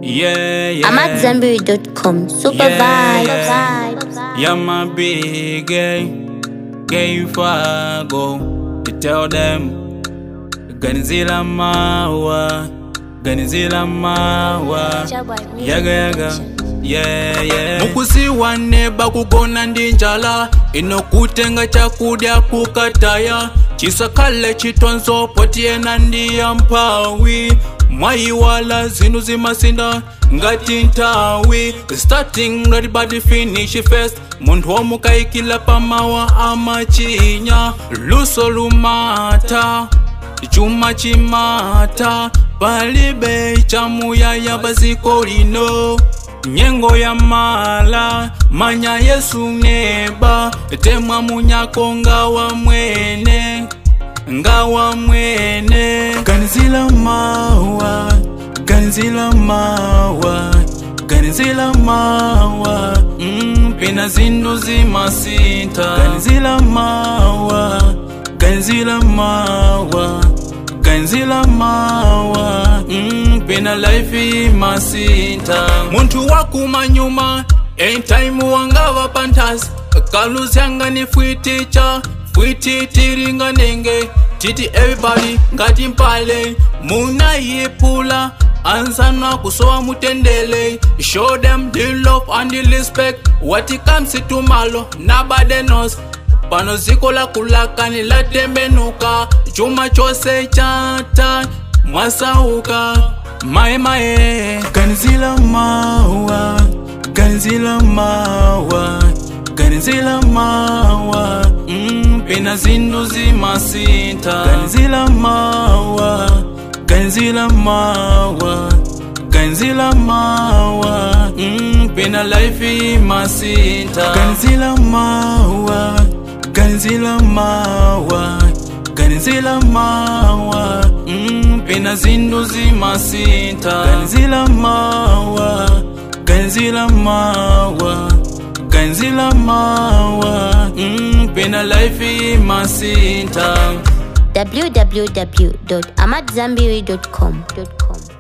Yeah, yeah. I'm at Zenberry.com. Super Yeah, vibes. yeah. Yeah, my big gay, gay fago. You tell them, Ganzila mawa, Ganzila mawa. Yaga yaga, yeah yeah. mukuziwane bakugona ndi njala inokutenga chakudya kukataya chisakhale chitonzo potiyena ndiya mphawi mwayiwala zinthu zimasinda ngati nthawi starting ready but finish first munthu womukayikila pamawa amachinya luso lumata chuma chimata palibe chamuyaya paziko lino nyengo ya mala manya yesu neba temwa munyako ngawa mwene ngawa mwene ganizila mawa ganizila mawa ganizila mawa mm, pena zinthu zimasinta ganizila mawa ganizila mawa ganzila mawa mm, pena life imasinta munthu wakumanyuma anytime wangava panthasi kaluzyanga ni fwiticha fwiti tiringanenge titi everybody ngati mpale munayipula anzana kusowa mutendele show them the love and the respect what it comes to malo nobody knows pano ziko lakulakani latembenuka chuma chose chata mwasauka mae mae ganizila mawa ganizila mawa ganizila mawa mm, pena zinthu zimasinta ganizila mawa ganizila mawa ganizila mawa mm, pena life imasinta ganizila mawa ganizila mawa ganizila mawa mm, pena zinthu zimasinta ganizila mawa ganizila mawa ganizila mawa mm, pena life imasinta www.amatzambiri.com.